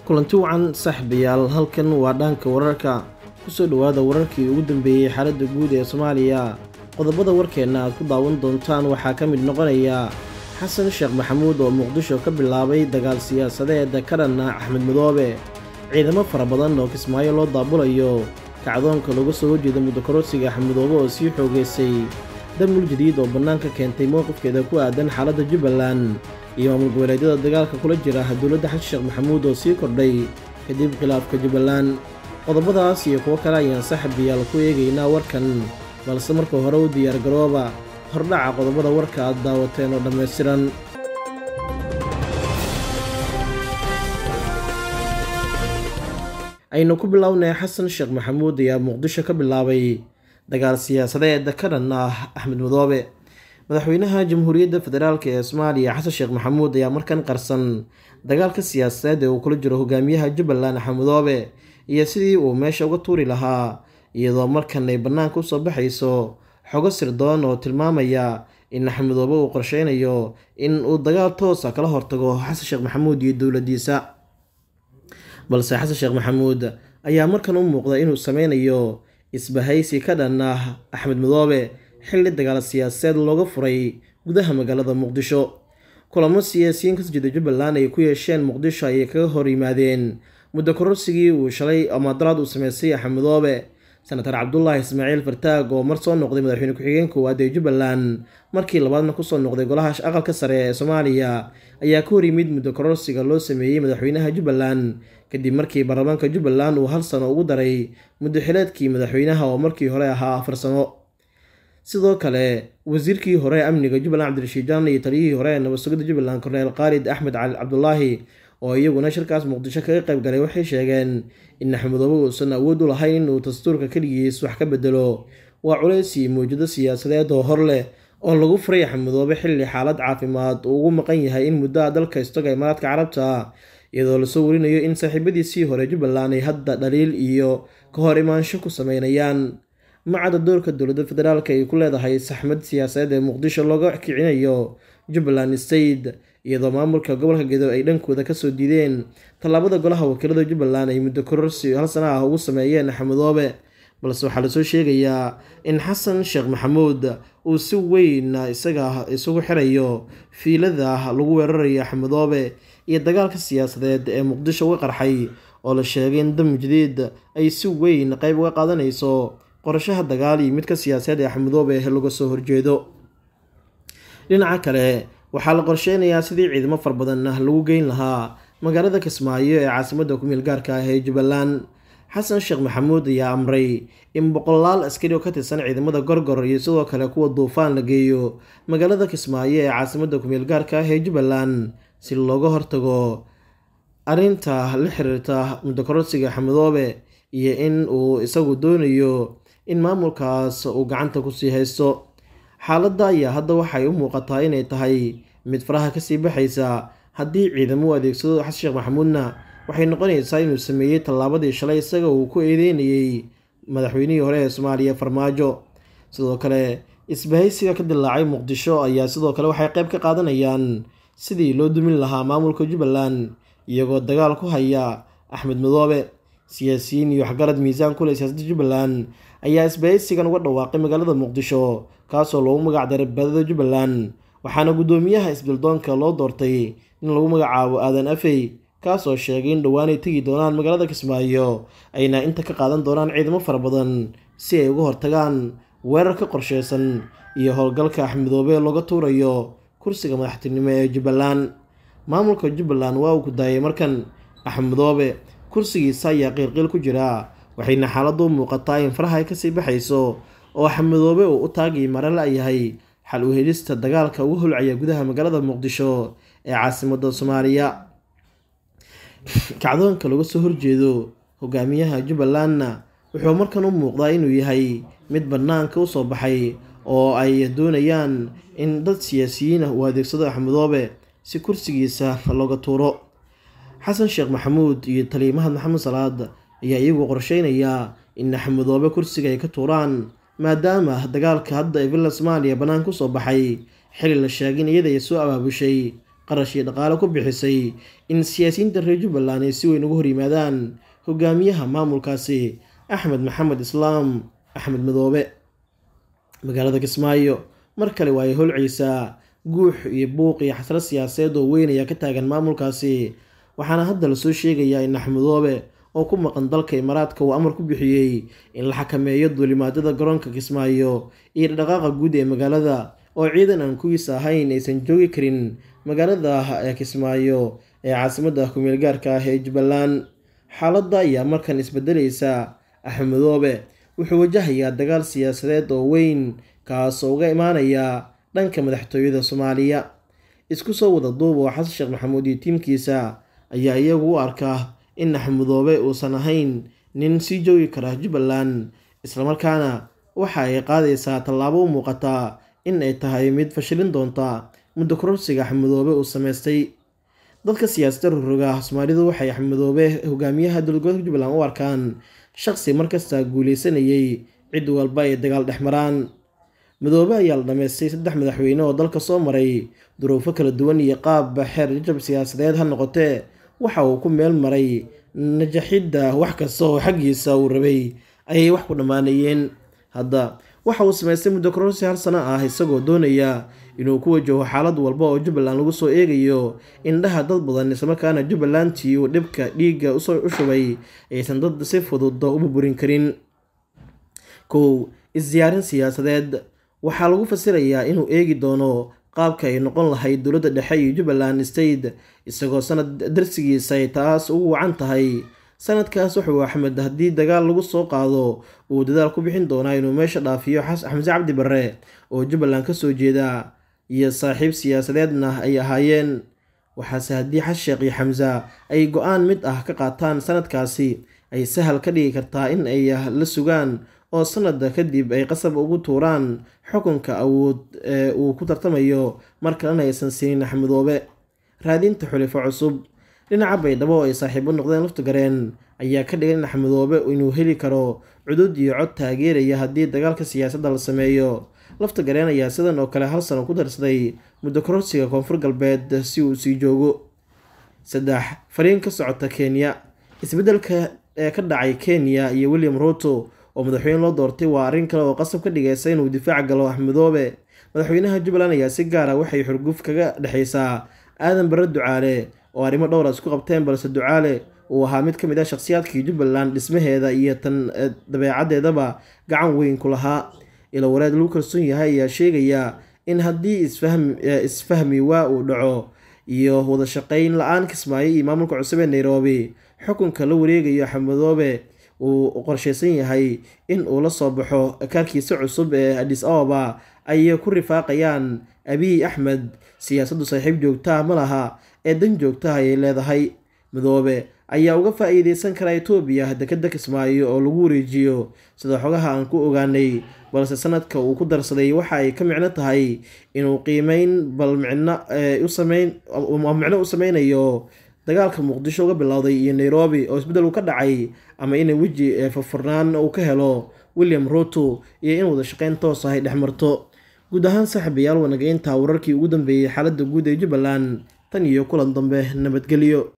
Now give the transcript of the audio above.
kulanti wacan saaxiibayaal halkan waa dhaanka wararka kusoo dhowaada wararkii ugu dambeeyey xaaladda guud ee soomaaliya qodobada warkeenna aad ku daawan doontaan waxaa ka mid noqonaya xasan sheekh maxamuud oo muqdisho ka bilaabay dagaal siyaasadeeda ka dhanna axmed madoobe ciidamo fara badan oo kismaayo loo daabulayo kacdoonka looga soo horjeeda muddokororsiga axmed madoobe oo sii xoogeysay damul jadiid oo bannaanka keentay mowqifkeeda ku aadan xaaladda jubbaland iyo maamul goboleedyada dagaalka kula jira dowladda xasan sheekh maxamuud oo sii kordhay kadib khilaafka jubbaland qodobadaas iyo kuwo kale ayaan saaxiibayaal ku eegaynaa warkan balse marka hore u diyaar garooba hordhaca qodobada warka aad daawateen oo dhammaystiran aynu ku bilownay xasan sheekh maxamuud ayaa muqdisho ka bilaabay dagaal siyaasadeeda ka dhan ah axmed madoobe madaxweynaha jamhuuriyadda federaalk ee soomaaliya xasan sheekh maxamuud ayaa markan qarsan dagaalka siyaasadeed ee uu kula jiro hogaamiyaha jubbaland axmed madoobe iyo sidii uu meesha uga tuuri lahaa iyadoo markan ay bannaanka usoo baxayso xogo sirdoon oo tilmaamaya in axmed madoobe uu qorsheynayo in uu dagaal toosa kala hortago xasan sheekh maxamuud iyo dowladdiisa balse xasan sheekh maxamuud ayaa markan u muuqda inuu sameynayo isbahaysi ka dhan ah axmed madoobe xilli dagaal siyaasadeed looga furay gudaha magaalada muqdisho kulamo siyaasiyiin kasoo jeeda jubbaland ay ku yeesheen muqdisho ayay kaga hor yimaadeen muddo kororsigii uu shalay amaadaraad uu sameystay axmed madoobe senatar cabdulaahi ismaaciil fartaag oo mar soo noqday madaxweyne ku-xigeen koowaad ee jubbaland markii labaadna kusoo noqday golaha aqalka sare ee soomaaliya ayaa ka hor yimid muddo kororsiga loo sameeyey madaxweynaha jubbaland kadib markii baarlamaanka jubbaland uu hal sano ugu daray muddo xileedkii madaxweynaha oo markii hore ahaa afar sano sidoo kale wasiirkii hore amniga jubbaland cabdirashiid jaan iyo taliyihii hore ee nabad sugidda jubbaland korneel khaalid axmed cali cabdulaahi oo iyaguna shirkaas muqdisho kaga qayb galay waxay sheegeen in axmedoobe uusan awood u lahayn inuu dastuurka keligiis wax ka bedelo waa culeysii mawjado siyaasadeed oo hor leh oo lagu furay axmedoobe xilli xaalad caafimaad uu ugu maqan yahay in muddoa dalka istaga imaaraadka carabta iyadoo lasoo warinayo in saaxiibadiisii hore jubbaland ay hadda dhaliil iyo ka hor imaansho ku sameynayaan macadda doorka dowladda federaalk ay ku leedahay saxmad siyaasadeed ee muqdisho looga kicinayo jubbaland state iyadoo maamulka gobolka gedo ay dhankooda kasoo diideen tallaabada golaha wakiilada jubbaland ay muddo kororsi hal sana ah ugu sameeyeen axmedoobe balse waxaa lasoo sheegayaa in xasan sheekh maxamuud uu si weyn isaga isugu xirayo fiilada lagu weerarayo axmedoobe iyo dagaalka siyaasadeed ee muqdisho uga qarxay oo la sheegay in dam jadiid ay si weyn qeyb uga qaadanayso qorashaha dagaal iyo midka siyaasadeed ee axmedoobe laga soo horjeedo dhinaca kale waxaa la qorsheynayaa sidii ciidamo far badan lagu geyn lahaa magaalada kismaayo ee caasimadda ku-meel gaarka ah ee jubbaland xasan sheekh maxamuud ayaa amray in boqolaal askari oo ka tirsan ciidamada gorgor iyo sidoo kale kuwa duufaan la geeyo magaalada kismaayo ee caasimadda ku-meel gaarka ah ee jubbaland si looga hortago arrinta la xiriirta muddokororsiga xamedoobe iyo in uu isagu doonayo in maamulkaas uu gacanta kusii haysto xaaladda ayaa hadda waxay u muuqataa inay tahay mid faraha kasii baxaysa haddii ciidamo u adeegsado xasan sheekh maxamuudna waxay noqonaysaa inuu sameeyey tallaabadii shalay isaga uu ku eedeynayey madaxweynihii hore ee soomaaliya farmaajo sidoo kale isbahaysiga ka dilaacay muqdisho ayaa sidoo kale waxay qayb ka qaadanayaan sidii loo dumin lahaa maamulka jubbaland iyagoo dagaal ku haya axmed madoobe siyaasiyiin iyo waxgarad miisaan kule siyaasadda jubbaland ayaa isbahaysigan uga dhawaaqay magaalada muqdisho kaasoo loogu magac daray badada jubbaland waxaana guddoomiyaha isbildoonka loo doortay in lagu magacaabo aadan afey kaasoo sheegay in dhowaanay tegi doonaan magaalada kismaayo ayna inta ka qaadan doonaan ciidamo fara badan si ay uga hortagaan weerar ka qorsheysan iyo howlgalka axmedoobe looga tuurayo kursiga madaxtinimo ee jubbaland maamulka jubbaland waa uu ku daayay markan axmedoobe kursigiisa ayaa qiilqiil ku jira waxayna xaaladdu u muuqataa in faraha ay kasii baxayso oo axmedoobe uu u taagii mare la-yahay xal u helista dagaalka ugu holcaya gudaha magaalada muqdisho ee caasimadda soomaaliya kacdoonka laga soo horjeedo hogaamiyaha jubbalandna wuxuu markan u muuqdaa inuu yahay mid bannaanka usoo baxay oo ay doonayaan in dad siyaasiyiin ah uu adeegsado axmedoobe si kursigiisa looga tuuro xasan sheekh maxamuud iyo taliimahad maxamed salaad ayaa iyagu qorsheynaya in axmedoobe kursiga ay ka tuuraan maadaama dagaalka hadda ee villa soomaaliya bannaan kusoo baxay xili la sheegay in iyada ay soo abaabushay qarash iyo dhaqaale ku bixisay in siyaasiyiinta reer jubbaland ay si weyn uga hor yimaadaan hogaamiyaha maamulkaasi axmed maxamed islaam axmed madoobe magaalada kismaayo mar kale waa ay holcaysaa guux iyo buuq iyo xasrad siyaasadeed oo weyn ayaa ka taagan maamulkaasi waxaana hadda lasoo sheegayaa in axmedoobe oo ku maqan dalka imaaraadka uu amar ku bixiyey in la xakameeyo duulimaadada garoonka kismaayo iyo dhaqaaqa guud ee magaalada oo ciidan aan kuwiisa ahayn aysan joogi karin magaalada ee kismaayo ee caasimadda kumeel gaarka ah ee jubbaland xaaladda ayaa markan isbedelaysa axmedoobe wuxuu wajahayaa dagaal siyaasadeed oo weyn kaasoo uga imaanaya dhanka madaxtooyada soomaaliya isku soo wada duub oo xasan sheekh maxamuud iyo tiimkiisa ayaa iyagu u arka in axmedoobe uusan ahayn nin sii joogi kara jubbaland islamarkaana waxa ay qaadaysaa tallaabo u muuqata in ay tahay mid fashilin doonta muddo kororsiga axmedoobe uu samaystay dadka siyaasadda rogroga soomaalidu waxay axmedoobe hogaamiyaha dowladgoboleedka jubbaland u arkaan shaqsi markasta guuleysanayay cid walba ay dagaal dhex maraan madoobe ayaa la dhameystay saddex madaxweyne oo dalka soo maray duruufo kala duwan iyo qaab xeer jajab siyaasadeed ha noqotee waxa uu ku meel maray najaxidda wax kasta oo xaggiisa uu rabay ayay wax ku dhammaanayeen hadda waxa uu samaystay muddo kororsi hal sano ah isagoo doonaya inuu ku wajaho xaalad walba oo jubbaland lagu soo eegayo indhaha dad badan islamarkaana jubbalandtii uu dhibka dhiigga u shubay aysan dad si fudud u burburin karin kow isdiyaarin siyaasadeed waxaa lagu fasirayaa inuu eegi doono qaabka ay noqon lahayd dowladda dhexe iyo jubbaland state isagoo sanad darsigiisa ay taas ugu wacan tahay sanadkaas wuxuu axmed haddii dagaal lagu soo qaado uu dadaal ku bixin doonaa inuu meesha dhaafiyo xamse cabdi barre oo jubbaland kasoo jeeda iyo saaxiib siyaasadeedna ay ahaayeen waxaase haddii xasheekh iyo xamse ay go-aan mid ah ka qaataan sanadkaasi ay sahal ka dhigi kartaa in ay la sugaan oo sanada kadib ay qasab ugu tuuraan xukunka awood ee uu ku tartamayo mar kalena aysan siinin axmedoobe raadinta xulifo cusub dhinaca baydhabo ay saaxiibo noqdeen laftigareen ayaa ka dhigan in axmedoobe inuu heli karo cudud iyo cod taageeraya haddii dagaalka siyaasadda la sameeyo laftigareen ayaa sidan oo kale hal sano ku darsaday muddo kororsiga koonfur galbeed si uu sii joogo saddex fariin ka socota kenya isbeddelka ee ka dhacay kenya iyo william ruto oo madaxweyne loo doortay waa arrin kale oo qasab ka dhigaysa inuu difaac galo axmedoobe madaxweynaha jubbaland ayaa si gaara waxay xurguf kaga dhexaysaa aadan barre ducaale oo arrimo dhowra isku qabteen balse ducaale uu ahaa mid ka mid ah shakhsiyaadkii jubbaland dhismaheeda iyo tan dabeecaddeedaba gacan weyn ku lahaa ilo wareed lagu kalsoon yahay ayaa sheegaya in haddii isfahmi waa uu dhaco iyo wada shaqeyn la-aan kismaayo iyo maamulka cusub ee nairobi xukunka la wareegayo axmedoobe uu qorsheysan yahay in uu la soo baxo kaarkiisa cusub ee adis ababa ay ku rifaaqayaan abiy axmed siyaasaddu saaxiib joogtaha ma laha ee dan joogtaha ayay leedahay madoobe ayaa uga faa-iideysan kara etoobiya dekeda kismaayo oo lagu wareejiyo sida xogaha aan ku ogaanay balse sanadka uu ku darsaday waxa ay ka micno tahay inuu qiimeyn bal micno usameyn micno u sameynayo dagaalka muqdisho uga bilowday iyo nairobi oo isbeddel uu ka dhacay ama inay weji furfurnaan uu ka helo william ruto iyo in wada shaqeyn toos ah ay dhex marto guud ahaan saaxiibayaal wanageynta wararkii ugu dambeeyey xaaladda guud ee jubbaland tan iyo kulan dambe nabadgelyo